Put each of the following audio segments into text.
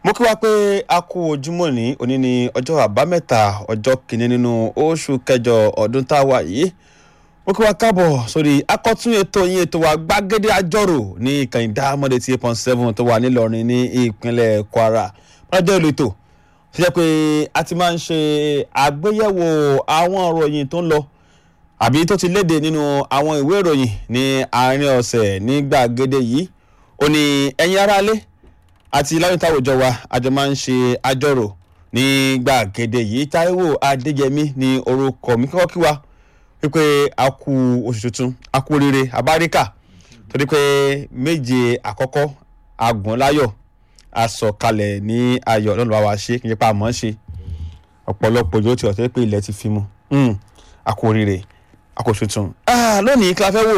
mo kí wa pé a kú ojúmọ́ ní òní ní ọjọ́ àbámẹ́ta ọjọ́ kìíní nínú oṣù kẹjọ ọdún tá a wà yìí mo kí wa káàbọ̀ sórí akọ́tún ètò yín ètò wa gbàgede àjọrò ní ìkànnì dámọ́dé tí eight point seven tó wà nílọrin ní ìpínlẹ̀ kwara lọ́jọ́ ìlú ètò ṣe jẹ́ pé a ti máa ń ṣe àgbéyẹ̀wò àwọn ìròyìn tó ń lọ àbí tó ti léde nínú àwọn ìwé ìròyìn ní àárín ọ̀sẹ̀ ní gbàgede yìí ó ní ẹ̀yin aráalé àti láyọ̀tà àwùjọ wa àjọ máa ń ṣe àjọrò ní gbàgede yìí táíwò adéyẹmí ní orúkọ mi kọ́kọ́ kí wa wípé a kú oṣù tuntun a kú oríire abáríkà torí pé méje àkọ́kọ́ agùn láyọ̀ asọ̀kalẹ̀ ní ayọ̀ lọ́nà bá wa ṣe kí n jẹ́ pé a mọ̀ ọ́n ṣe ọ̀pọ̀lọpọ̀ yóò ti ọ̀tẹ́ pé ilẹ̀ ti fi mu a kú oríire a kú oṣù tuntun. lónìí kí la fẹ́ wò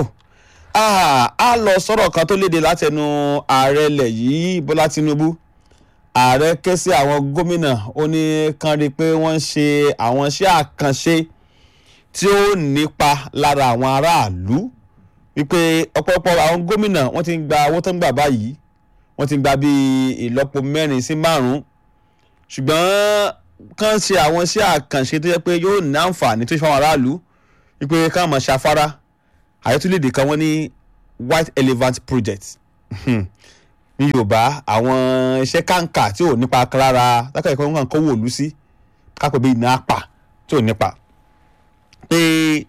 a lọ sọ̀rọ̀ kan tó léde látẹnu ààrẹ ilẹ̀ yìí bọ́lá tinubu ààrẹ ké sí àwọn gómìnà ó ní kán rí i pé wọ́n ń ṣe àwọn iṣẹ́ àkànṣe tí ó nípa lára àwọn aráàlú wípé ọ̀pọ̀lọpọ̀ àwọn gómìnà wọ́n ti ń gba owó tó ń gbà báyìí wọ́n ti ń gba bíi ìlọ́po mẹ́rin sí márùn-ún ṣùgbọ́n kán ṣe àwọn iṣẹ́ àkànṣe tó yẹ pé yóò ní àǹfààní tó ṣe fáwọn aráàlú wípé ká máa ṣafárá àyẹ̀túlẹ̀dẹ̀ kan wọ́n ní white elephant project ní yorùbá àwọn iṣẹ́ kàǹkà tí ò nípa lára lákàtà ìkọ́ nǹkan kọ́wọ́ òlu sí kápẹ́ bíi iná apà tí ò nípa pé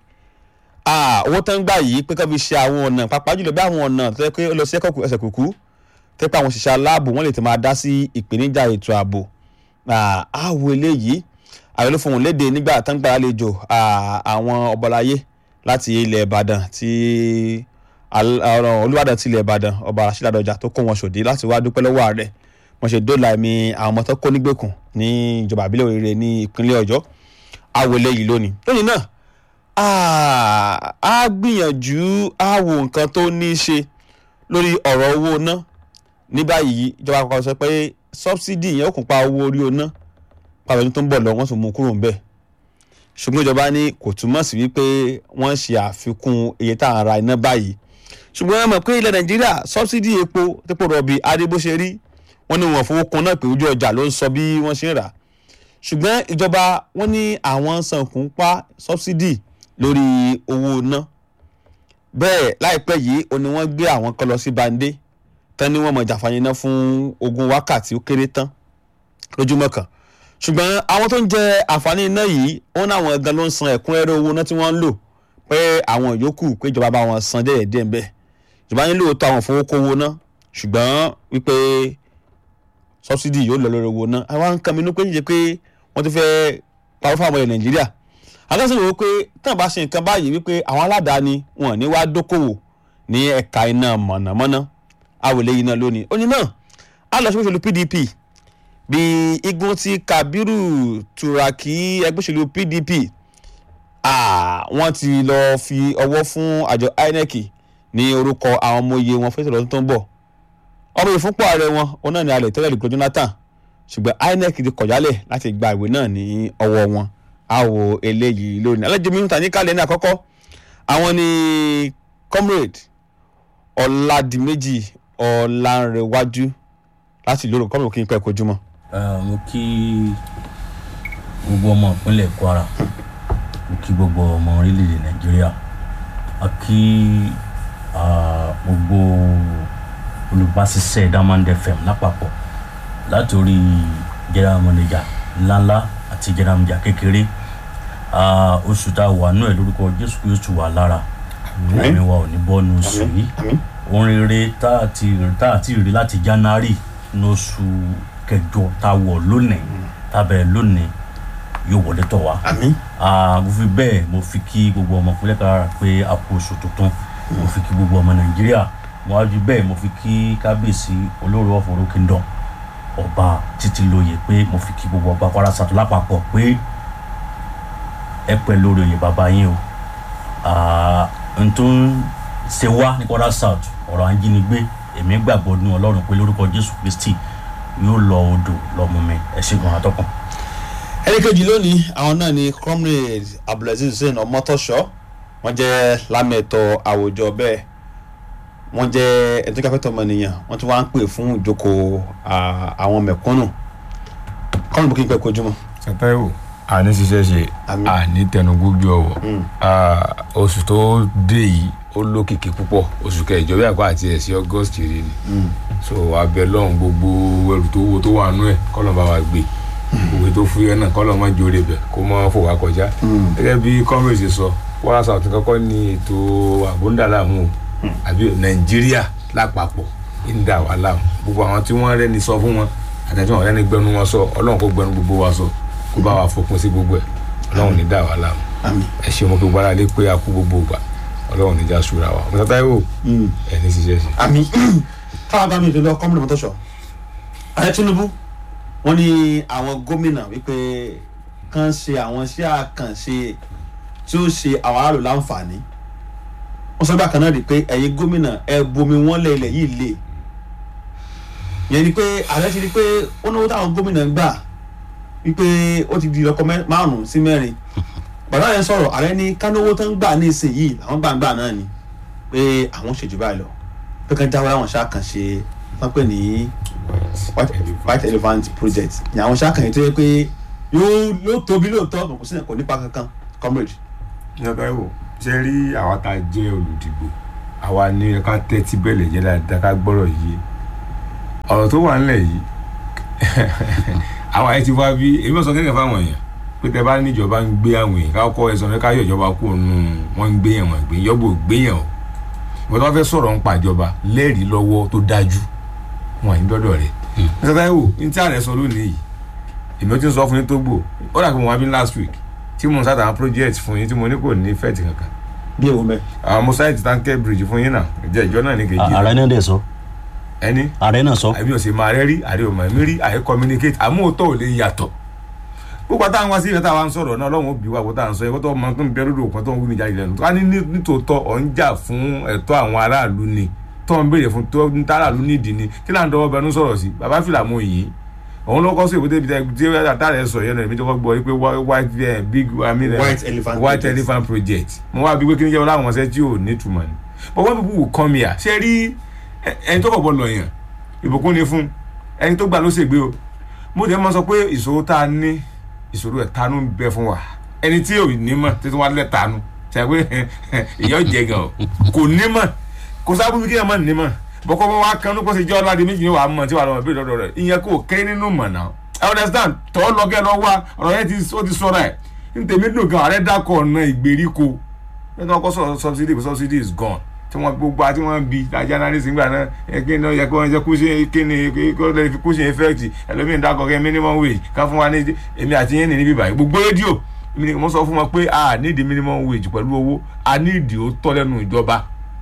owó tó ń gbà yìí pé ká fi ṣe àwọn ọ̀nà pàápàá jùlọ bí àwọn ọ̀nà tó yẹ pé ó lọ sí ẹ̀kọ́ ẹsẹ̀ kùkú tó yẹ pé àwọn òṣìṣẹ́ aláàbò wọ́n lè ti máa dá sí ìpèníjà ètò ààbò àwọ̀ eléyìí àwọn ló fohùn léde nígbà tó ń gbà àlejò àwọn ọbọláyé láti ilẹ̀ ìbàdàn tí olùwàdàn ti ilẹ̀ ìbàdàn ọba àṣìládọjà tó kó wọn ṣòdí láti wá dúpẹ́ lọ́wọ́ ààrẹ wọ́n ṣe dóòlà ẹ̀mí àwọn ọmọ tó kó nígbèkùn ní ìjọba àbílẹ̀ òrèrè ní ìpínlẹ̀ ọ̀yọ́ àwọ̀ eléyìí lónìí lónìí náà a gbìyànjú àwò nǹkan tó ní í ṣe lórí ọ̀rọ̀ owó ná ní báyìí ìjọba àpapọ̀ sọ pé sọ́bsidì yẹn ó kún pa owó orí oná pàtó ọdún tó ń bọ̀ lọ wọ́n sì mú kúrò ńbẹ̀ ṣùgbọ́n ìjọba ní kò túmọ̀ sí wípé wọ́n ṣe àfikún iye tá à ń ra iná báyìí ṣùgbọ́n ẹ mọ̀ pé ilẹ̀ nàìjíríà sọ́bsidì epo tepo rọ̀bì adébóṣe rí wọ́n ní wọ́n fowó kun náà pé ojú ọjà ló ń sọ bí wọ́n ṣe ń rà ṣùgbọ́n ìjọba wọ́n ní àwọn sànkún pa sọ́bsidì lórí owó ná bẹ́ẹ̀ láìpẹ́ yìí ó ní wọ́n gbé àwọn kan lọ sí bande tán ni wọ́n mọ̀ jàfàyàn náà fún ogún wákàtí ó kéré tán lójúmọ́ kan ṣùgbọ́n àwọn tó ń jẹ àǹfààní iná yìí wọ́n ní àwọn gan ló ń san ẹ̀kúnrẹ́rẹ́ owó náà tí wọ́n ń lò pé àwọn yòókù pé ìjọba bá wọn san díẹ̀ díẹ̀ bẹ́ẹ̀ ìjọba nílò tó àwọn fowó kówó náà ṣùgbọ́n wípé sọ́bsidì yóò lọ lórí owó náà àwọn nǹkan mi ní pé níjẹ́ pé wọ́n ti fẹ́ pawọ́ fún àwọn ilẹ̀ nàìjíríà akẹ́sọ̀rọ̀ wò pé tán bá ṣe nǹkan báyìí wípé àwọn aládàáni wọn ní wá dókòwò ní ẹ̀ka iná mọ̀nàmọ́ná àwòlé iná lónìí ó ní náà á lọ sí òṣèlú pdp bí igun ti kabiru turaki ẹgbẹ́ òṣèlú pdp wọ́n ti lọ fi ọwọ́ fún àjọ inec ní orúkọ àwọn ọmọ iye wọn fẹsẹ̀ lọ́dún tó ń bọ̀ ọmọ ìfúnpọ̀ ààrẹ wọn òun náà ní alẹ̀ tẹ́lẹ̀ lùgbọ́ jonathan ṣùgbọ́n inec ti kọ̀jálẹ̀ láti gba ìwé náà ní ọwọ́ wọn àwò eléyìí lónìí alẹ́jọ́ mi ń ta ní kálẹ̀ ní àkọ́kọ́ àwọn ni comrade ọ̀làdìmẹ́jì ọ̀làǹrẹ̀wájú láti ìlú òrùn kọ́mọ̀ kí n pẹ́ kojú mọ́. mo kí gbogbo ọmọ ìpínlẹ̀ kwara mo kí gbogbo ọmọ orílẹ̀-èdè nàìjíríà a kí gbogbo olùbáṣiṣẹ́ diamond fm lápapọ̀ látòrí general manager ńláńlá àti general manager kékeré oṣù tá a wà nú ẹ̀ lórúkọ jésù kristu wà lára ẹ̀mí wa ò ní bọ́nu oṣù yìí orin rere tá a ti rí láti january ní oṣù kẹjọ tá a wọ̀ lónìí tá a bẹ̀rẹ̀ lónìí yóò wọlé tọ̀ wá. mo fi bẹ́ẹ̀ mo fi kí gbogbo ọmọ ìpínlẹ̀ kára pé a kú oṣù tuntun mo fi kí gbogbo ọmọ nàìjíríà mo wá ju bẹ́ẹ̀ mo fi kí kábíyèsí olórí ọ̀fọ̀rọ̀ kingdom ọba títí lóye pé mo fi kí gbogbo ọba kwara sàtò lápapọ̀ pé ẹ pẹ́ lórí oyè bàbá yín o n tó ń ṣe wá ní kwara south ọ̀rọ̀ ajínigbé èmi gbàgbọ́ ní ọlọ́run pé lórúkọ jésù kristi yóò lọ odò lọ́mú mi ẹ ṣe gan atọ́kùn. ẹni kejì lónìí àwọn náà ni comrade abdulaziz hussein ọmọtọ́ṣọ́ wọ́n jẹ́ lámẹ̀tọ́ àwùjọ bẹ́ẹ̀ wọ́n jẹ́ ẹni tó káfẹ́ tọmọnìyàn wọ́n tún wá ń pè fún ìjókòó ah, àwọn mẹ̀kúnnù kọ́nù bókí pẹ́ kojúmọ́. sátẹ́wò àní ṣiṣẹ́ ṣe Àmín. àní tẹnugbójú ọwọ́ Mm. Ah, oṣù tó dé yìí ó lókìkí púpọ̀ oṣù kẹjọ bí àpá àti ẹ̀sìn august rèé ni so abẹ lọ́hùn gbogbo ẹrù tó wo tó wà nú ẹ̀ kọ́lọ̀ bá wa gbé òwe tó fúyẹ́ náà kọ́lọ̀ má jóore bẹ̀ kó má fò wá kọjá gẹ́gẹ́ bí comrade ṣe sọ Kwara South kọ́kọ́ ní ètò àbúndàlámù àbí nàìjíríà lápapọ̀ ń dà wá láàmú gbogbo àwọn tí wọ́n rẹ́ni sọ fún wọn àtẹ̀tí wọn rẹ́ni gbẹnu wọn sọ ọlọ́run kó gbẹnu gbogbo wa sọ kó bá wa fòpin sí gbogbo ẹ̀ ọlọ́run ní dà wá láàmú àmì. ẹ ṣe wọn kó gbára lé pé a kú gbogbo ìgbà ọlọ́run ní já sùúrà wa ọ̀sán táyọ̀ ẹ̀ ní ṣiṣẹ́ ṣe. àmì káwọn bá mi ìdílé kọ́mùnì mọ́tòṣọ́ ààrẹ tinubu wọ́n ní àwọn gómìnà wípé kàn ṣe àwọn iṣẹ́ àkànṣe tí ó ṣe àwọn aráàlú láǹfààní wọ́n sọ bákan náà rí i pé ẹ̀yin gómìnà ẹ bomi wọ́n lé ilẹ̀ yìí lé yẹn ni pé ààrẹ ti rí i pé ó náwó táwọn gómìnà ń gbà wípé ó ti di ọkọ márùn-ún sí mẹ́rin bàbá yẹn sọ̀rọ̀ ààrẹ ní kánówó tó ń gbà ní ìsinyìí àwọn gbàǹgbà náà ni pé àwọn ṣèjú báyìí lọ pé kán jáwé àwọn ṣàkànṣe wọ́n pè ní white, white elephant project ní àwọn ṣàkànṣe tó yẹ pé yóò yóò tóbi lóòótọ́ kò sí kò nípa kankan comrade. ìyá táyọ̀ ṣe rí àwa tá a jẹ́ olùdìbò àwa ní ká tẹ́tí bẹ̀lẹ̀ jẹ́ dáadáa ká gbọ́rọ̀ yìí ọ̀rọ̀ tó wà nílẹ̀ yìí àwa ẹ ti wá bí èmi ò sọ kékeré fáwọn èèyàn pé tẹ bá níjọba ń gbé àwọn èèyàn ká kọ́ ẹ̀sán ká yọ ìjọba kú òun wọn ń gbé yẹn wọn gbé yọbọ gbé yẹn o ìwọ́n tó bá fẹ́ sọ̀rọ̀ ń pàjọba lẹ́rìí lọ́wọ́ tó dájú wọn àyìn dọ́dọ̀ rẹ̀ mr taiwo ní tí ààrẹ sọ lónìí yìí èmi ó ti ń sọ fún yín tó gbò ó dà pé mo wá bí last week tí mo ń sáta àwọn project fún yín tí mo ní kò ní fẹ́ẹ̀tì kankan bí èwo mẹ́. àwọn mo sáyẹ̀tì tanker bridge fún yín náà ìjẹ́ ìjọ náà ní kejì ààrẹ náà dẹ̀ sọ ẹni ààrẹ náà sọ àbí ọ̀sẹ̀ máa rẹ́ rí àrí ọmọ mi rí àyè communicate àmọ́ òótọ́ ò lè yàtọ̀ gbogbo àtàwọn wá sí ìfẹ́ táwa ń sọ̀rọ̀ náà ọlọ́run òbí wa kó tá à ń sọ ẹ̀kọ́ tó ọmọ tó ń bẹ lórí òkun tó ń wí mi jáde lẹ́nu tó wá ní ní- nítòótọ́ ọ̀ ń jà fún ẹ̀tọ́ àwọn aráàlú ni tó ń béèrè fún tó ń tàràlú nídìí ni kí là ń dọwọ́ bẹnu sọ̀rọ̀ sí bàbá fìlà mú yìí òun ló kọ́ sí ìwé débi tí àtàrẹ sọ yẹn náà èmi tó kọ́ gbọ́ wípé whi- white eh, big I mean, eh, White elephant white project. elephant project mo wá bí pé kí ni jẹ́ wọn láwọn ọmọ tí ò ní túmọ̀ ni but when people will come here ṣe rí ẹ- ẹni tó kọ̀ bọ́ lọ yàn ìbùkún ni fún ẹni tó gbà ló ṣègbè o mo dẹ̀ máa sọ pé ìṣòro tá a ní ìṣòro ẹ̀ tanú ń bẹ fún wa ẹni tí ò ní mọ̀ títí wá lẹ̀ tanú ṣe pé ìyá ọ̀jẹ̀ gan o kò ní mọ̀ kò sábà bí kí ẹ mọ̀ ní mọ̀ bọ́kọ́ bọ́ wá kan lóko ṣe jẹ́ ọ̀làdì méjì ní wàá mọ̀ tí wàá lọ́mọ bí lọ́dọ̀ rẹ̀ ìyẹn kò kéré nínú mọ̀ náà I understand tọ́ lọ́gẹ́ lọ wá ọ̀rọ̀ yẹn ti ó ti sọ̀rọ̀ ẹ̀ ní tèmi dùn gan ààrẹ dákọ̀ ọ̀nà ìgbèríko nínú ọkọ̀ sọ̀rọ̀ subsidy kò subsidy is gone tí wọ́n gbogbo àti wọ́n bi ajá náà ní sìngbà náà ẹ kí ni ó yẹ kí wọ́n jẹ́ kúṣe kí ni kó lè fi kúṣe effect ẹlòmíín dákọ̀ kẹ́ minimum wage ká fún wa ní èmi àti yín ní níbí báyìí gbogbo rédíò èmi ni mo sọ fún wọn pé a nídìí minimum wage pẹ̀lú owó a nídìí ó tọ́ lẹ́nu ìjọba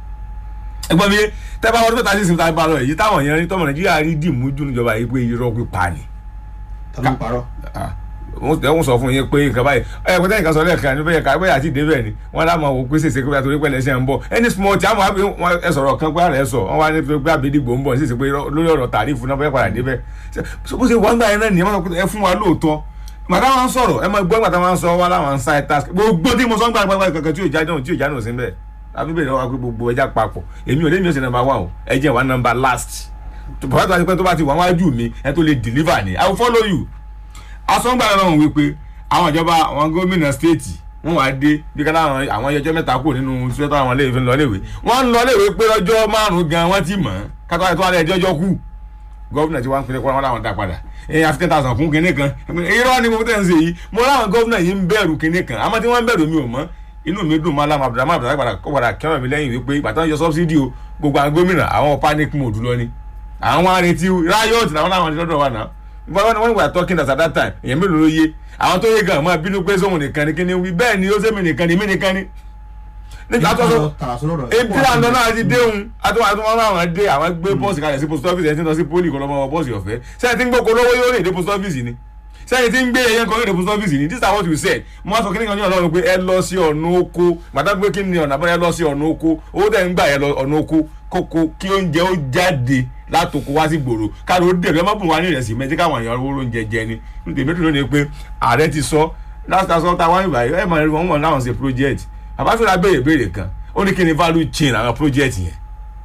ẹgbọ́n mi tẹ́ bá wọ́n tó tàbí ìsìn tàbí balọ̀ èyí táwọn èèyàn rí tọ́mọ nàìjíríà rí dìmú jù níjọba yìí pé irọ́ pípa ni tàbí parọ́. wọ́n tẹ́ wọ́n sọ fún yín pé nǹkan báyìí ẹ pé tẹ́yìn kan sọ lẹ́ẹ̀kan ní bẹ́ẹ̀ ká bẹ́ẹ̀ àti ìdébẹ̀ ni wọ́n dá máa wò pé ṣèṣe pé àtòrí pẹ̀lẹ́ ṣe ń bọ̀ any small tí àwọn àbí wọn ẹ sọ̀rọ̀ kan pé àrẹ sọ wọ́n wá ní pé àbídìgbò ń bọ̀ ṣèṣe pé lórí ọ̀rọ̀ tàrífù náà bẹ́ẹ̀ padà débẹ̀ bó ṣe wọ́n gbà yẹn náà nìyẹn wọ́n sọ pé ẹ fún wa lóòótọ́ màtá wọn sọ̀rọ̀ ẹ máa gbọ́ màtá wọn sọ wá láwọn side task gbogbo tí mo sọ ń gbà gbàgbà kankan tí yóò já náà tí yóò já náà sí bẹ́ẹ̀ àbí bẹ́ẹ̀ wá pé gbogbo ẹja papọ̀ èmi ò lé mi ò sì nàmbà wà o ẹ jẹ́ wà nàmbà last bàbá tó bá ti pẹ́ tó bá ti wà wájú mi ẹ tó lè deliver ni I will follow you asọ́ngbà náà wípé àwọn ìjọba àwọn gómìnà stéètì wọn wá dé bí ká láwọn àwọn ẹjọ́ mẹ́ta kù nínú sọ́tọ̀ àwọn iléèwé lọ léèwé wọ́n ń lọ léèwé pé lọ́jọ́ márùn-ún gan wọ́n ti mọ̀ ọ́n kátó àti tó wà lẹ́jọ́ ọjọ́ kù gómìnà tí wọ́n ń pinnu kọ́ wọn láwọn dá padà ẹ̀yìn àfi ten thousand fún kinní kan irọ́ ni mo tẹ̀ ń ṣe yìí mo láwọn gómìnà yìí ń bẹ̀rù kinní kan àmọ́ tí wọ́n ń bẹ̀rù mi ò mọ̀ inú mi dùn máa lámà abdulhamid abdulhamid padà kọ́ padà kẹ́wọ̀n mi lẹ́yìn wípé ìgbà tó ń yọ subsidy o gbogbo àwọn gómìnà àwọn panic mode lọ ni àwọn arètí riot làwọn làwọn ti lọ́dọ̀ wa náà wọ́n wọ́n were talking at that time èèyàn mélòó ló yé àwọn tó yé gan máa bínú pé sóhun nìkan ni kíni wí bẹ́ẹ̀ ni ó sẹ́mi nìkan ni mí nìkan ni. nígbà tó sọ ebi àná náà ti déhùn àtúwọ̀n àtúwọ̀n àwọn dé àwọn gbé bọ́ọ̀sì kalẹ̀ sí post office ẹ̀ tí ń lọ sí poli kọ́ lọ́mọ bọ́ọ̀sì ọ̀fẹ́ sẹ́yìn tí ń gbóko lówó yóò lè dé post office ni sẹ́yìn tí ń gbé ẹyẹ kan yóò dé post office ni this is what you said mo wá sọ kíní kan ní ọlọ́run pé ẹ lọ sí ọ̀nà oko màtá pé kí ni ọ̀nà àbáyọ ẹ lọ sí ọ̀nà oko owó tẹ̀ ń gbà yẹ lọ ọ̀nà oko kókó kí oúnjẹ ó jáde látòkò wá sí gbòòrò káàdì ó dèrò ẹ má bùn wá ní ìrẹsì mẹ́tí káwọn èèyàn owó oúnjẹ jẹ ni nítorí méjì lónìí pé ààrẹ ti sọ láti sọ tá a wá ìbàyẹ ẹ mọ̀ wọn mọ̀ láwọn ṣe project àbáfẹ́ra béèrè béèrè kan ó ní kí ni value chain àwọn project yẹn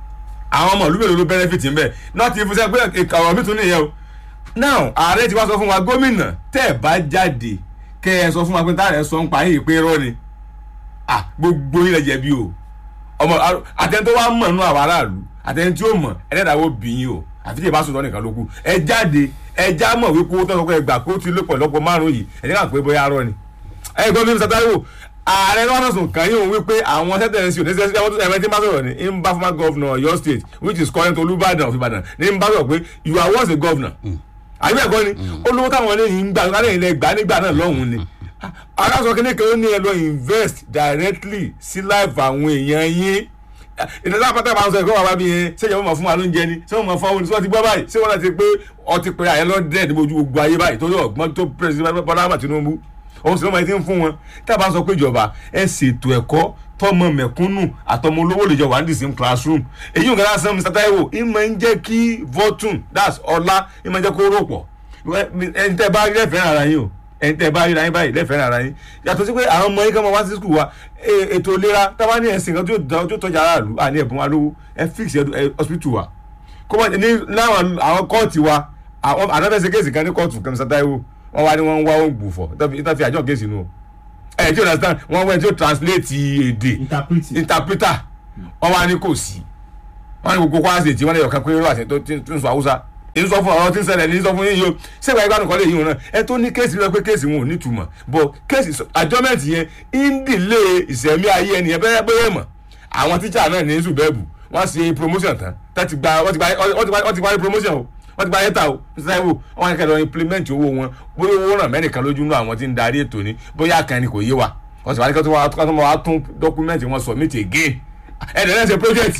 àwọn ọmọ ìlú mélòó ló benefit ń bẹ̀ náà ti fún sẹ́ pé ọ̀rọ̀ mi tún nìyẹn o now ààrẹ ti wá sọ fún wa gómìnà tẹ́ ẹ̀ bá jáde kẹ́ ẹ sọ fún wa pé táàrẹ̀ sọ ń pa yìí pé rọ́ ni ah gbogbo yín lẹ jẹ̀bi o ọmọ àtẹni tó wá mọ̀ nínú àwọn aráàlú àtẹni tí ó mọ̀ ẹlẹ́dàá bí yín o àfi tí ì bá sọ̀tọ̀ nìkan ló kù ẹ jáde ẹ já mọ̀ wípé owó tọ́sọ̀ pé ẹ gbà pé ó ti lé pọ̀lọpọ̀ márùn-ún yìí ẹ jẹ́ ká pé bóyá arọ́ ni. ẹ gbọ́n mi Mr. Taiwo ààrẹ lọ́wọ́ sùn kàn yín òun wípé àwọn sẹ́tẹ̀ẹ̀sì ò ní sẹ́sẹ́ ẹ̀wọ́n tó ẹ̀mẹ́ tí ń bá sọ̀rọ̀ ní ń bá former governor Ọ̀yọ́ state which is current Olúbàdàn of Ìbàdàn ní ń bá sọ̀rọ̀ pé you are once a governor. àyè bẹ́ẹ̀ kọ́ ni olówó táwọn eléyìí ń gbà lálẹ́ ilẹ̀ gbà nígbà náà lọ́hùn-ún ni aláṣọ kìíní kan ó ní ẹ lọ invest directly sí life àwọn èèyàn yín ìdájọ́ àpáta máa ń sọ ẹ̀kọ́ wà wá bí yẹn ṣé ìjọba máa fún wa lóúnjẹ ni ṣé wọ́n máa fún wa oúnjẹ tí wọ́n ti gbọ́ báyìí ṣé wọ́n náà ti pé ọtí pé àyẹ̀ lọ́dẹ̀ ní ojú gbogbo ayé báyìí torí ọ̀gbọ́n tó president Bọ́lá Ahmed Tinubu òun sì ló máa ti ń fún wọn tá a bá sọ pé ìjọba ẹ ṣètò ẹ̀kọ́ tọmọ mẹ̀kúnnù àtọmọ olówó lè jọ wà ní the same classroom èyí ò gẹ́gẹ́ sẹ́mu Mr. Taiwo ìmọ̀ ń jẹ́ kí fortune that's ọlá ìmọ̀ ń jẹ́ kó rò pọ̀ ẹni tẹ́ bá rí lẹ́fẹ̀ẹ́ ara yín o ẹni tẹ́ bá ríra yín báyìí lẹ́fẹ̀ẹ́ ara yín yàtọ̀ sí pé àwọn ọmọ yín kan máa wá sí skul wa ètò ìlera táwa ní ẹ̀sìn kan tó tọ́jà aráàlú àní ẹ̀bùn wa lówó ẹ fix hospital wa kó mọ̀ ní láwọn àwọn kóòtù wa àwọn ànáfẹ́sẹ̀ kéèsì kan ní kóòtù kan Mr. Taiwo wọ́n wá ní wọ́n ń wá ògbù fọ̀ ìtàn fi àjọ kéèsì nù o ẹ̀ tí o understand wọ́n wẹ́n tí o translate èdè interpreter wọ́n wá ní kò sí wọ́n ní gbogbo kwásì tí wọ́n lè yọ̀kan pé wọ́n àti tó ń sọ Haúsá èyí sọ fún ọ̀rọ̀ tí ń ṣẹlẹ̀ ní sọ fún yín yìí o ṣégbà ìgbà nìkan lè yín o náà ẹ tó ní kéèsì lọ pé kéèsì wọn ò ní túmọ̀ bọ̀ kéèsì àjọmẹ́ǹtì yẹn ń dìlé ìṣẹ̀mí ayé ẹni yẹn bẹ́ẹ̀ bẹ́ẹ̀ mọ̀ àwọn tíṣà náà ní zubẹ́ẹ̀bù wọ́n ṣe promotion tán wọ́n ti gba wọ́n ti parí promotion o wọ́n ti gba yẹ́ta o ṣáìwò wọ́n kẹ́ lọ implement owó wọn bóyá owó ràn mẹ́nìkan lójú nínú àwọn tí ń darí ètò ni bóyá kan ni kò yé wa wọ́n sì wá ní kí wọ́n wá tún document wọn submit again ẹ̀ẹ́dẹ̀ náà ṣe project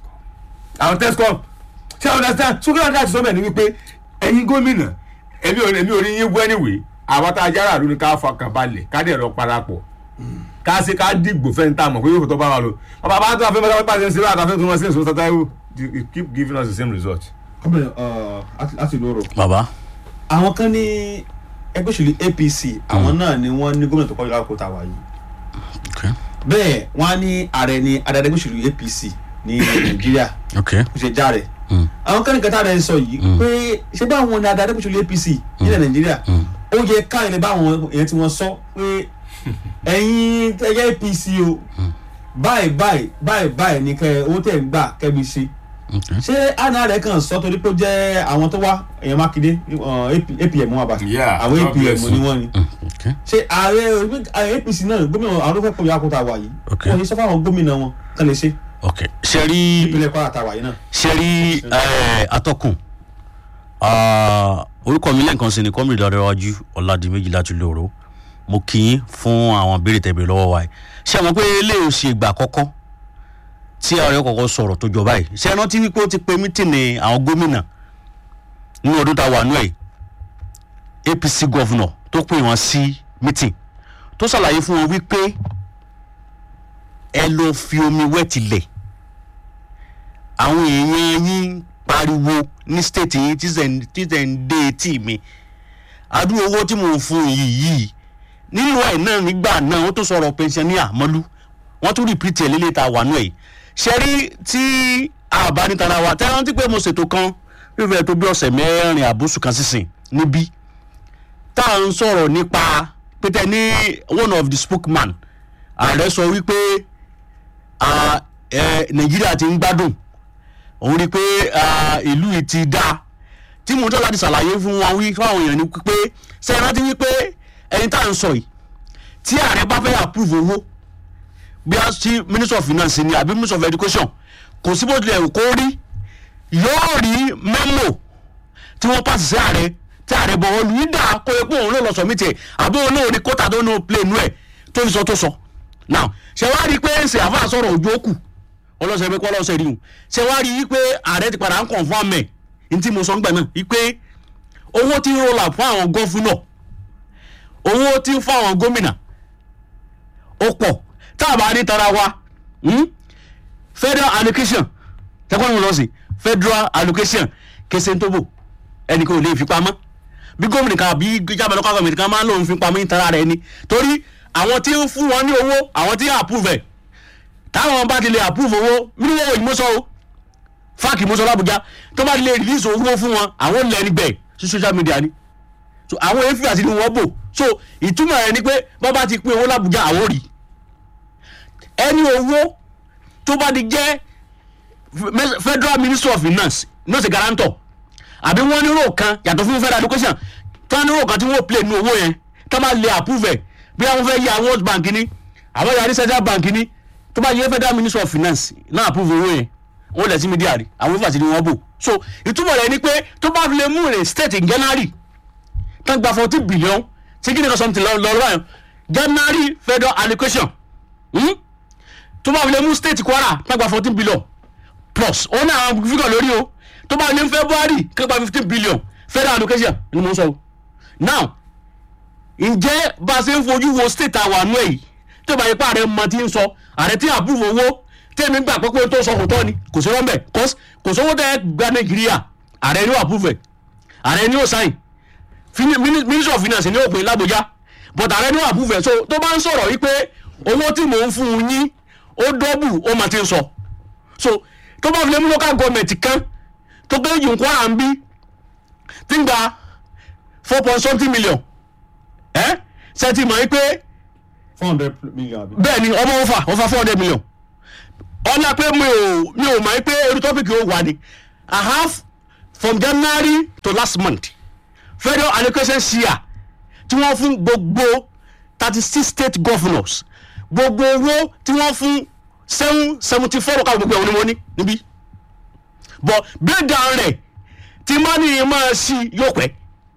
àwọn tescom ṣé o understand sókè náà láti sọ bẹ́ẹ̀ ni wípé ẹ̀yin gómìnà èmi ò èmi ò rí yín wú anyway àwọn tá a jára àlù ni ká fọkàn balẹ̀ ká dẹ̀ rọ parapọ̀ ká ṣe ká dìgbò fẹ́ ń tà mọ̀ pé yóò tó bá wa lò bàbá bá tó àfẹ́ mọ́tà pípa ṣe ń ṣe láti àfẹ́ tó wọ́n sí èso Mr. Taiwo you keep giving us the same result. ọbẹ̀ láti lóró. bàbá àwọn kan ní ẹgbẹ́ òṣèlú APC àwọn náà ni wọ́n ní gómìnà tó kọ́ ìlú àkókò wà yìí okay bẹ́ẹ̀ wọ́n á ní ààrẹ ní adarí ẹgbẹ́ òṣèlú APC ní Nàìjíríà okay kò ṣe já rẹ̀ mm. àwọn kan ní kẹta rẹ̀ ń sọ yìí pé ṣé báwọn ní adarí ẹgbẹ́ òṣèlú APC nílẹ̀ Nàìjíríà ó yẹ káyọ̀ lè báwọn èèyàn tí wọ́n sọ pé ẹ̀yin ẹgbẹ́ APC o báyìí báyìí báyìí báyìí ní kẹ owó tẹ̀ ń gbà kẹ́bi ṣe okay ṣé àná rẹ̀ kàn sọ torí pé ó jẹ́ àwọn tó wá èèyàn Mákindé uh, AP- APM wọn bá Yeah, àwọn God bless APM ni you. wọ́n ni mm, okay ṣé ààrẹ ààrẹ APC náà gómìnà àwọn tó fẹ́ pọ̀ yà kó ta wà yìí Okay. wọ́n yìí sọ fáwọn gómìnà wọn kàn lè ṣe okay ṣe rí ìpínlẹ̀ Kwara ta wà yìí náà. ṣe rí ẹ, atọ́kùn Ah, orúkọ mi lẹ́ǹkan sí ni kọ́mìrì lọ́dẹ́wájú ọ̀làdìmẹ́jì láti lóru mo kì í fún àwọn béèrè tẹ̀bẹ̀rẹ̀ lọ́wọ́ wa yìí ṣé àwọn pé eléyìí ò ṣe ìgbà àkọ́kọ́ tí ààrẹ kọ̀ọ̀kan sọ̀rọ̀ tó jọba yìí ṣé ẹ rántí wípé ó ti pe mítìnì àwọn gómìnà nínú ọdún tá a wà nú ẹ̀ APC gọ́vùnọ̀ tó pè wọ́n sí mítìn tó ṣàlàyé fún wọn wípé ẹ lọ fi omi wẹ́ tilẹ̀ àwọn èèyàn yín pariwo ní state yín tí zẹ̀ tí zẹ̀ ń dé etí mi adúrò owó tí mò ń fún yìí yìí nínú ẹ̀ náà nígbà náà wọ́n tó sọ̀rọ̀ pensioner mọ́lú wọ́n tún repeat ẹ̀ lélẹ̀ ta wà nù ẹ̀ ṣe rí tí àbánitara wa tẹ́ rántí pé mo ṣètò kan fífẹ́ tó bí ọ̀sẹ̀ mẹ́rin àbúṣù kan sísìn níbí tá à ń sọ̀rọ̀ nípa pété ní one of the spokesman ààrẹ sọ wípé ah, eh, nàìjíríà ti ń gbádùn òun rí i pé ah, ìlú yìí ti dáa tí mo ń tọ́ láti ṣàlàyé fún wọn wí fún àwọn èèyàn ni pé ṣe é rántí wípé ẹni tá à ń sọ yìí tí ààrẹ bá fẹ́ approve owó bí a ti minister of finance ni àbí minister of education kò sí bó tilẹ̀ kó rí yóò rí memo tí wọ́n pàṣẹ sí ààrẹ tí ààrẹ bọ̀ wọ́n ìdá kó epo òun ló lọ sọ mí tiẹ̀ àbí òun náà ní kóta tó ní plane nú ẹ̀ tó fi sọ tó sọ now ṣe wá rí i pé ṣe àfa sọ̀rọ̀ òjò òkù ọlọ́sẹ̀ pé kọ́ ọlọ́sẹ̀ rí o ṣe wá rí i pé ààrẹ ti padà ń confirm ẹ̀ ní tí mo sọ ń gbà náà wípé owó tí ń roll out fún àwọn gọ́fúnà owó tí ń fún àwọn gómìnà ó pọ̀ tá a bá ní tara wa hmm? federal allocation tẹ́kọ̀ ní mo lọ sí federal allocation kése tó bò ẹnì kan ò lè fi pamọ́ bí gómìnà kan àbí jábọ̀ lọ́kọ̀ gómìnà kan máa ń lòun fi pamọ́ ní tara rẹ̀ ni torí àwọn tí ń fún wọn ní owó àwọn tí ń approve ẹ̀ táwọn bá ti lè approve owó mílíọ̀nù owó ìmọ̀sọ́ o fáàkì mọ́sọ́ làbújá tó bá lè release owó fún wọn àwọn lẹ́ni bẹ́ẹ̀ sí social media ni so àwọn efi àti ni wọ́n bò so ìtumọ̀ rẹ̀ ni pé bọ́ bá ti pín owó làbújá àwọn rí ẹni owó tó bá di jẹ́ Fe- federal ministry of finance náà ṣe guarantor àbí wọ́n ní rò kan yàtọ̀ fún federal education tí wọ́n ní rò kan tí wọ́n play ní owó yẹn tó bá lè approve ẹ̀ bí wọ́n fẹ́ yí àwọn world bank ní àwọn yàrá central bank ní tó bá yẹ federal ministry of finance náà approve owó yẹn wọ́n lẹ̀ sí media rí àwọn fàṣẹ ni wọ́n bò so ìtumọ̀ rẹ̀ ni pé tó bá fi lè mú rè state in january tán gba fourteen billion tí kí ni kan something lọ lọ báyọ̀ january federal allocation hmm? tó bá fi lè mú state kwara tán gba fourteen billion plus òun náà àwọn fígọ̀ lórí o tó bá ní february kí gba fifteen billion federal allocation ni mo ń sọ o now ǹjẹ́ bá a ṣe ń fojú wo state àwọn àánú ẹ̀ yìí tó bá yẹ pé ààrẹ mọ ti ń sọ ààrẹ tí àbúrò owó tẹ́mi gbà pé pé tó sọ kò tọ́ ni kò sí rọ́mbẹ̀ cause kò sówó tẹ́ gba nàìjíríà ààrẹ ni ó approve ẹ̀ ààrẹ ni ó sign Fini- mini- ministry of finance ni ó pè lábújá but ààrẹ ni ó approve ẹ̀ so tó bá ń sọ̀rọ̀ wípé owó tí mò ń fún un yín ó dọ́bù ó mà ti ń sọ so tó bá fi lé mú local government kan tó gbé yìí Kwara ń bí tí ń gba four point something million ẹ ṣe ti mọ̀ pé four hundred million àbí. bẹ́ẹ̀ ni ọmọ ọfà ọfà four hundred million ọlá pé mi ò mi ò mọ̀ pé irú tọ́pìkì ó wà ní I have from January to last month federal allocation share tí wọ́n fún gbogbo thirty six state governors gbogbo owó tí wọ́n fún seven seventy four local gbogbo ẹ̀wọ̀n ni wọ́n ní níbí but breakdown rẹ̀ tí mọ́nì máa ṣí yóò pẹ́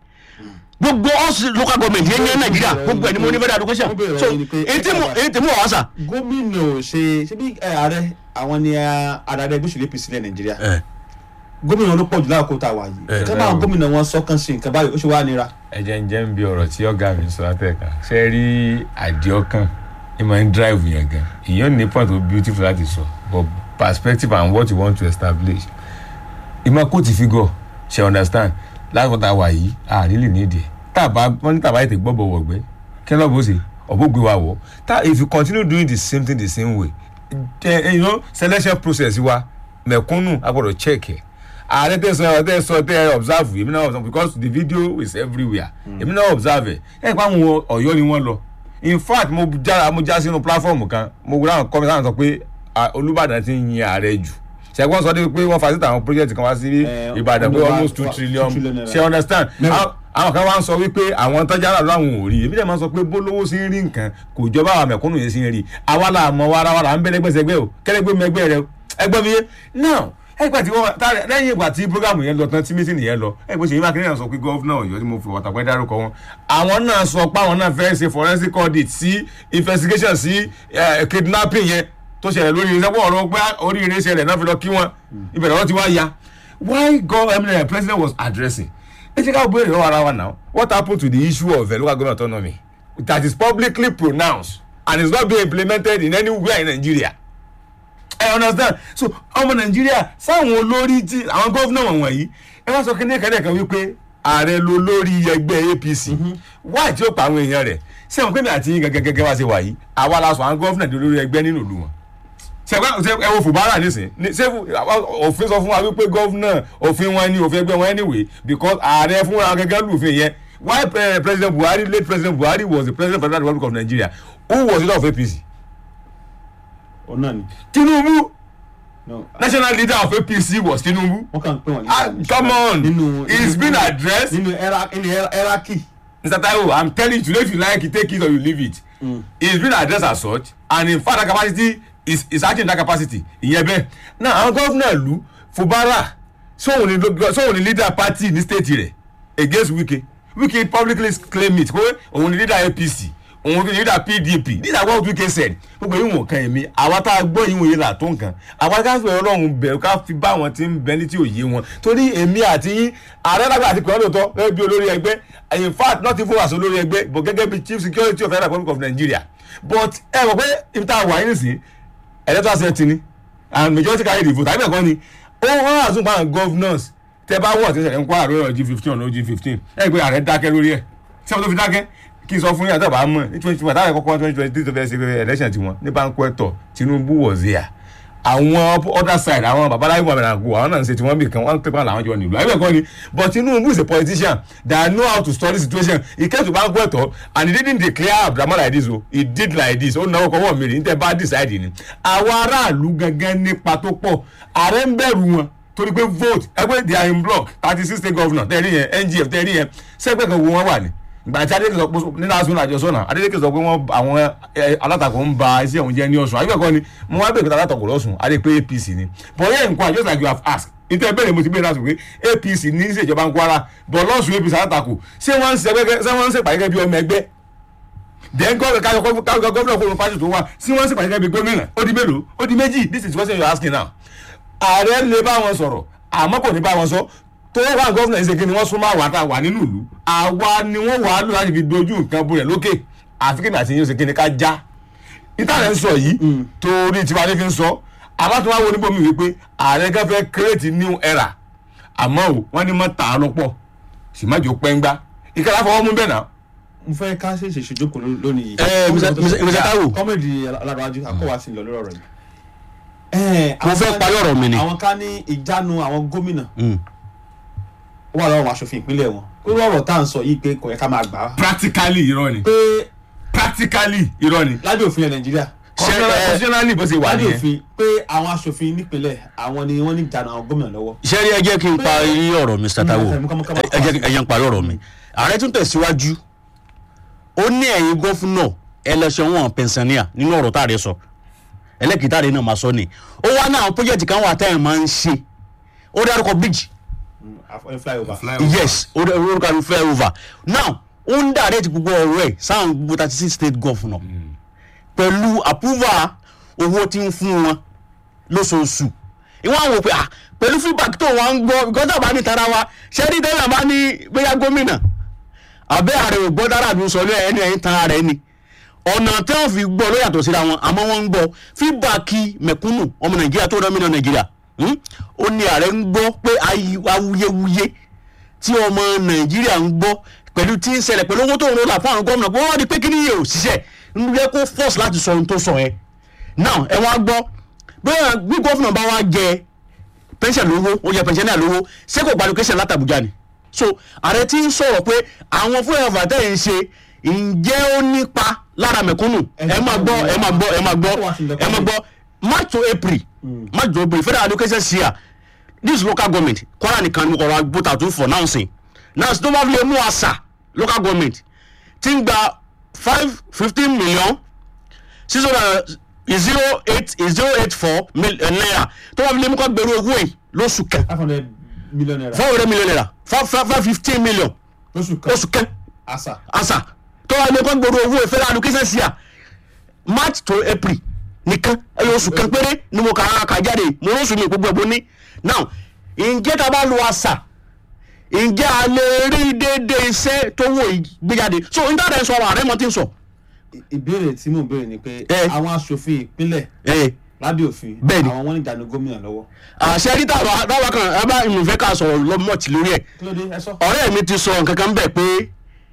gbogbo us local government yẹn yẹn Nàìjíríà gbogbo ẹ̀ ni mo ní federal education Mo bèèrè so ọ̀rọ̀ yìí ni pé- èyí tí mo èyí tí mo wà sà. gómìnà ò ṣe ṣe bí ẹ, ààrẹ àwọn ni ẹ, adarí ẹgbẹ́ òṣèlú apc ilẹ̀ nàìjíríà gómìnà ló pọ̀ jù láàkó tá a wà yìí Eh. tẹ́ bá àwọn gómìnà wọn sọ́kàn sí nǹkan báyìí ó ṣe wá nira. ẹjẹ ń jẹ́ ń bí ọ̀rọ̀ tí ọ̀gá mi sọ látẹ̀ka ṣe rí àdìọ́kàn ẹ máa ń drive yẹn gan ìyẹn ní point of beautiful láti sọ but perspective and what you want to establish ìmọ̀ kóòtù figure ṣe understand láti wọ́n ta wà yìí a really need it tàbá wọ́n ní tàbá ètè gbọ́bọ̀ wọ̀gbẹ́ kí ló bó ṣe ọ̀bọ̀ gbé wa wọ̀ tá if you continue doing the same thing the same way eh, you know selection process wa mẹ̀kúnnù a gbọ́dọ̀ check ẹ̀ ààrẹ tẹ sọ ẹ tẹ sọ tẹ observe èmi náà observe because the video is everywhere èmi náà observe ẹ ẹ pa àwọn Ọ̀yọ́ ni wọ́n lọ in fact mo já mo já sínú platform kan mo gbọ́dọ̀ àwọn kọ́mẹ́tà sọ pé ah, Olúbàdàn ti ń yin ààrẹ jù ṣẹ́gbọ́n sọ pé wọ́n facilitate àwọn project kan wá sí Eh, Ìbàdàn pé ọdún wa- almost two wa- trillion two trillion naira. ṣe understand Mẹ́wàá. Àwọn- àwọn kan wá ń sọ wípé àwọn tọ́jà rà láwọn ò rí èmi dẹ̀ máa ń sọ pé bólówó sí ń rí nǹkan kò jọba àwọn mẹ̀kúnnù yẹn sí ń rí àwa là mọ warawara à ń bẹ́lẹ́gbẹ́ sẹ́gbẹ́ o kẹ́lẹ́gbẹ́ mẹgbẹ́ rẹ o ẹgbẹ́ mi yé now ẹgbẹ́ tí wọ́n tá- lẹ́yìn ìgbà tí programu yẹn lọ tán tí mítìnì yẹn lọ ẹgbẹ́ Ṣèyí Mákindé náà sọ pé gọ́fúnà Ọ̀yọ́ tí mo fi wọ̀tàpẹ́ dárúkọ wọn àwọn náà sọ pé àwọn náà fẹ́ ṣe forensic audit sí investigation sí eh, kidnapping yẹn tó ṣẹlẹ̀ lórí iṣẹ́ pọ̀ ọ̀rọ̀ pé oríire ṣẹlẹ̀ náà fi lọ kí wọn ìbẹ̀rẹ̀ wọn ti wá ya why God I mean, the president was addressing ẹ jẹ́ ká béèrè lọ́wọ́ ara wa now what happened to the issue of uh, local government autonomy that is publicly pronounced and is not being implemented in anywhere in Nigeria I understand so ọmọ Nàìjíríà sáwọn olórí tí àwọn gómìnà wọ̀nyí ẹ wá sọ kí ní kẹ́lẹ́ kan wípé ààrẹ ló lórí ẹgbẹ́ APC why tí ó pa àwọn èèyàn rẹ̀ sẹ́wọ̀n pé mi àti yín gẹ́gẹ́ gẹ́gẹ́ wá sí wà yìí àwa la sọ àwọn gómìnà di olórí ẹgbẹ́ nínú ìlú wọn sẹ́wọ́n ṣe ẹ wo fùbárà nísìn ní ṣé fù- òfin sọ fún wa wípé gọ́vnà òfin wọn ni òfin ẹgbẹ́ wọn anyway because ààrẹ fúnra gẹ́gẹ́ lùfin yẹn why eh, president buhari late president buhari was the president of the republic of nigeria who was leader of apc òun náà ni. tinubu No, national leader of apc was tinubu wọ́n kàn ń pè wọ́n ní. ah come on nínú it's been addressed nínú era nínú era- eraki. mr taiwo i'm telling you today if you like it take it or you leave it mm. it's been addressed as such and in fact that capacity is is acting in that capacity ìyẹn bẹ́ẹ̀ now àwọn gọ́fúnà ìlú fubara sóhun ni lo- sóhun ni leader party ní state rẹ̀ against wike wike publicly claim it pé òun ni leader apc òun ni leader pdp these are what wike said gbogbo yìí wọn kan èmi àwa tá a gbọ́ yìí wọ̀nyí là tó nǹkan àwa ká fi ọlọ́run bẹ̀rù ká fi bá wọn tí ń bẹ ní tí ò yé wọn torí èmi àti yín ààrẹ lágbà àti pẹ̀lú ọ̀tọ̀ gẹ́gẹ́ bí olórí ẹgbẹ́ in fact not even as olórí ẹgbẹ́ but gẹ́gẹ́ bí chief security of the republic of nigeria but ẹ mọ̀ pé ibi tá a wà yín nìsín electoral set ni and majority carry the vote àbí ẹ̀kọ́ ni ó wọ́n àzún pa àwọn governors tẹ bá wọ̀ tí sẹ̀lẹ̀ ń kó àrò ọ̀rọ̀ g fifteen ọ̀nà g fifteen ẹ̀ pé ààrẹ dákẹ́ lórí ẹ̀ ṣé wọ́n tó fi dákẹ́ kí n sọ fún yín àti àbá mọ̀ ní twenty twenty àtàwọn ẹ̀kọ́kọ́ twenty twenty three tó fẹ́ ṣe election tiwọn ní báńkù ẹ̀tọ́ Tinubu was there àwọn other side àwọn babaláwo muhammed agu àwọn náà ń ṣe tí wọ́n bì kan wọ́n pépà làwọn jọ nílùú àyẹ̀wò ẹ̀kọ́ ni but tinubu is a politician that know how to study situation he came to bank ẹ̀tọ́ and he didn't declare abdulhamid like this o he did like this ó náwó kọ́wọ́ mi rí ní tẹ́ bá decide ni àwọn aráàlú gangan nípa tó pọ̀ ààrẹ ń bẹ̀rù wọn torí pé vote ẹgbẹ́ they are in block thirty six state governor tẹ̀rí yẹn ngf tẹ̀rí yẹn sẹ́gbẹ́ kan wo wọn wà ní ìgbà tí adeleke sọ pé nínú asúnà àjọsọ náà adeleke sọ pé wọn àwọn ẹ, alátakò ń ba iṣẹ́ òun jẹ́ ní ọ̀sùn àyẹ̀wò ẹ̀kọ́ ni mo wá bẹ̀rẹ̀ pé alátakò lọ́sùn adé pé apc ni but yẹn nǹkan just like you have asked ìtẹ́ bẹ́ẹ̀ mo ti bẹ́ẹ̀ láti pé apc ní í ṣèjọba ń kwara but lọ́sùn apc alátakò ṣé wọ́n ń ṣe ẹgbẹ́ ṣé wọ́n ń ṣe pàdé bí ọmọ ẹgbẹ́ then gọ́ọ̀mù kájọ kájọ gọ́ọ̀mù kó ló pàṣẹ tó wà sí wọ́n ń ṣe pàdé bí gómìnà ó di mélòó ó di méjì this is the question you are asking now ààrẹ lè bá wọn sọ̀rọ̀ àmọ́ kò ní bá wọn sọ tó wà gọ́fìnà ìṣèké ni wọ́n súnmọ́ àwọn àtàwà nínú ìlú àwa ni wọ́n wà á lò láti fi dojú nǹkan bolẹ̀ lókè àfi kí ni àti yín ṣèké ni ká já ìtàlẹ̀ ń sọ yìí torí tiwa ní fi ń sọ àmọ́ tó wá wo níbo mi wípé ààrẹ kan fẹ́ create new era àmọ́ o wọ́n ní mọ́ tà á lọ́pọ̀ sì má jò pẹ́ngbá ìkàlà fọwọ́ mú bẹ́ẹ̀ náà mo fẹ́ ká ṣe ṣe ṣèjókòó ló- lónìí. Eh, Mr. Mr. Mr. Taiwo. kọ́mẹ̀dì aláràájú akọ́wà sí lọ lórí ọ̀rọ̀ yìí. Eh, Mo àwọn fẹ́ ká- parí ọ̀rọ̀ mi ni. àwọn ká ní ìjánu àwọn gómìnà Mm. ó wà lọ́wọ́ àwọn aṣòfin ìpínlẹ̀ wọn pé ọ̀rọ̀ tá à ń sọ yìí pé kò yẹ ká máa gbà á. practically irọ́ ni pé practically irọ́ ni lábẹ́ òfin ẹ̀ nàìjíríà constitutionally bó ṣe wà lábẹ́ nìyẹn òfin pé àwọn aṣòfin nípìnlẹ̀ àwọn ni wọ́n ní ìjánu àwọn gómìnà lọ́wọ́. sẹ́rí ẹ jẹ́ kí n parí ọ̀rọ̀ Mr. Taiwo Mm, kọ́mọ- kọ́mọ- ẹ jẹ́ kí- ẹ jẹ́ n parí ọ̀rọ̀ mi ààrẹ tún tẹ̀síwájú ó ní ẹ̀yin gọ́fúnà ẹlẹ́sẹ̀ wọn pẹ̀nsánìà nínú ọ̀rọ̀ tá a rẹ sọ ẹlẹ́kìtà rẹ náà máa sọ ni ó wá náà pọ́jẹ́tì kan wà táyà máa ń ṣe ó dárúkọ bíjì àfọyín flyover. Flyover. yes ó dárúkọ àrùn flyover now ó ń dàrẹ́tì gbogbo ọ̀rọ̀ ẹ̀ sáwọn gbogbo thirty six state governor pẹ̀lú approval owó tí ń fún wọn lóṣooṣù ìwọ́n àwọn òpè à pẹ̀lú feedback tó wọ́n ń gbọ́ gọ́dọ̀ bá ní tara wa ṣẹ́rí tẹ́lẹ̀ bá ní bóyá gómìnà àbẹ́ ààrẹ ò gbọ́ dára àbí sọ lẹ́yìn ẹni ẹ̀yìn tan ara ẹni ọ̀nà tí wọ́n fi gbọ́ ló yàtọ̀ síra wọn àmọ́ wọ́n ń gbọ́ feedback mẹ̀kúnnù ọmọ nàìjíríà tó rán mílíọ̀nù nàìjíríà hmm? ó ní ààrẹ ń gbọ́ pé ayi- awuyewuye tí ọmọ nàìjíríà ń gbọ́ pẹ̀lú tí ń ṣẹlẹ̀ pẹ̀lú owó tó ń rọlà fún àwọn gómìnà pé wọ́n di pé kí ni yóò ṣiṣẹ́ ń yẹ kó force láti sọ ohun tó sọ yẹn now ẹ wá gbọ́ bóyá bí gómìnà bá wá jẹ pension lówó ó yẹ pension náà lówó ṣé kò gba location láti Àbújá ni so ààrẹ tí ń sọ̀rọ̀ pé àwọn fúlẹ̀ ọ̀fà tẹ̀ ń ṣe ǹjẹ́ ó nípa lára mẹ̀kúnnù ẹ máa gbọ́ ẹ máa gbọ́ ẹ máa gbọ́ ẹ máa gbọ́ march to april march to april federal allocation share this local government Kwara nìkan ni mo kọ̀ ra voter tún for now sìn now tó bá fi lè mú àṣà local government ti ń gba five fifteen million six hundred zero eight zero eight four naira tó bá fi lè mú kọ́ gbèrú owó yìí lóṣù kan five hundred million naira four hundred million naira five five five fifteen million lóṣù kan oṣù kan àṣà. asa tó wà ní kọ́ gbèrú owó ìfẹ́ allocation sí à march to april nìkan ẹyọ oṣù kan péré ni mo kà á kà jáde mo lóṣù mi gbogbo ẹ̀bùn ní now ǹjẹ́ tá a bá lo àṣà ǹjẹ́ a lè rí déédéé iṣẹ́ tó wò gbéjáde so n tàdé sọ ọ̀rọ̀ àrẹ mọ́ ti ń sọ. I- ìbéèrè tí mò ń béèrè ni pé Eh. àwọn aṣòfin ìpínlẹ̀ ẹ lábẹ́ òfin Bẹ́ẹ̀ni. àwọn wọn ní ìjánu gómìnà lọ́wọ́. àṣẹ rí tàbá tàbá kan ẹ bá ìmùfẹ́ ká sọ̀rọ̀ lọ́mọ̀tì lórí ẹ̀ kí ló dé ẹ sọ. ọ̀rẹ́ mi ti sọ nǹkan kan bẹ̀ pé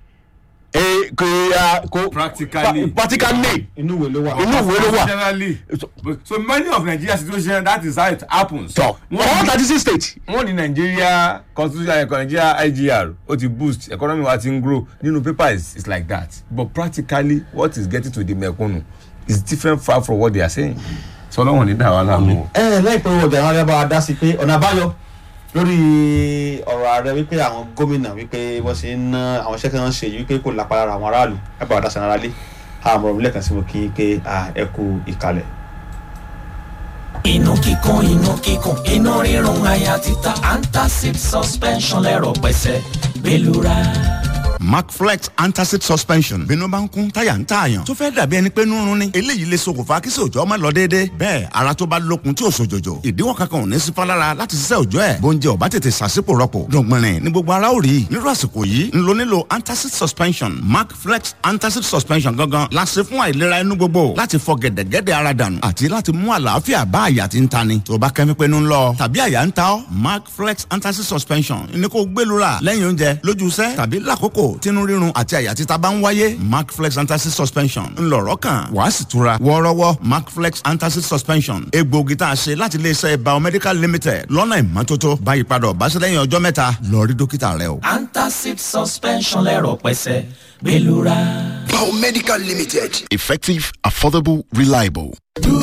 ẹ kò yà kò Practically. pa- practically inú ìwé ló wà. inú ìwé ló wà Generally. so many of Nigeria situation that is how it happens. tọ̀ wọ́n all ní thirty six states wọ́n ní Nigeria constitution ẹ̀kọ́ Nigeria IGR ó ti boost economy wa ti ń grow nínú paper is is like that but practically what is getting to the mẹ̀kúnnù is different far from what they are saying. sọlọ́wọ́n ní dàwọn aláàmú o. ẹ láìpẹ́ owó ọjà àwọn bá wa dá sí pé ọ̀nà àbáyọ lórí ọ̀rọ̀ ààrẹ wípé àwọn gómìnà wípé wọ́n ṣe ń ná àwọn iṣẹ́ kan ń ṣe yìí wípé kò lápá lára àwọn aráàlú ẹ bá wa dá sí ara lé àwọn ọmọ ìlú ẹ̀kan sí mo kí i pé à, ẹ kú ìkàlẹ̀. inú kíkún inú kíkún inú rírun àyà títa antacid suspension lẹ́rọ̀ pẹ̀sẹ̀ gbẹlura. macflex antacid suspension bínú bá ń kún táyà ń tààyàn tó fẹ́ dàbí ẹni pé nírun ni eléyìí lè ṣokùnfà kí sòjọ́ má lọ déédé bẹ́ẹ̀ ara tó bá lókun tí ò sòjòjò ìdíwọ́ kankan ò ní sí fálára láti ṣiṣẹ́ òjọ́ ẹ̀ bóúnjẹ ò bá tètè ṣàṣìpò rọpò dọ̀gbìnrin ní gbogbo ara ò rí nírú àsìkò yìí ń lo nílò antacid suspension macflex antacid suspension gangan la ṣe fún àìlera inú gbogbo láti fọ gẹ̀dẹ̀gẹ̀dẹ̀ ara dànù àti láti mú àlàáfíà bá àyà tí ń tani tó bá kẹ́mi pé ń lọ tàbí àyà ń ta ọ́ macflex antacid suspension ní kó gbẹlura lẹ́yìn oúnjẹ lójú iṣẹ́ tàbí lákòókò lásìkò tínú rírun àti àyà títa bá ń wáyé macflex antacid suspension ńlọrọ kan wàá sì tura wọ́ọ́rọ́wọ́ macflex antacid suspension egbòogi tá a ṣe láti iléeṣẹ́ biomedical limited lọ́nà ìmọ́tótó báyìí padà ọ̀básílẹ́yìn ọjọ́ mẹ́ta lọ rí dókítà rẹ o. antacid suspension lẹ́rọ̀ pẹ́sẹ́ gbẹlura. Biomedical Limited. Effective, affordable, reliable.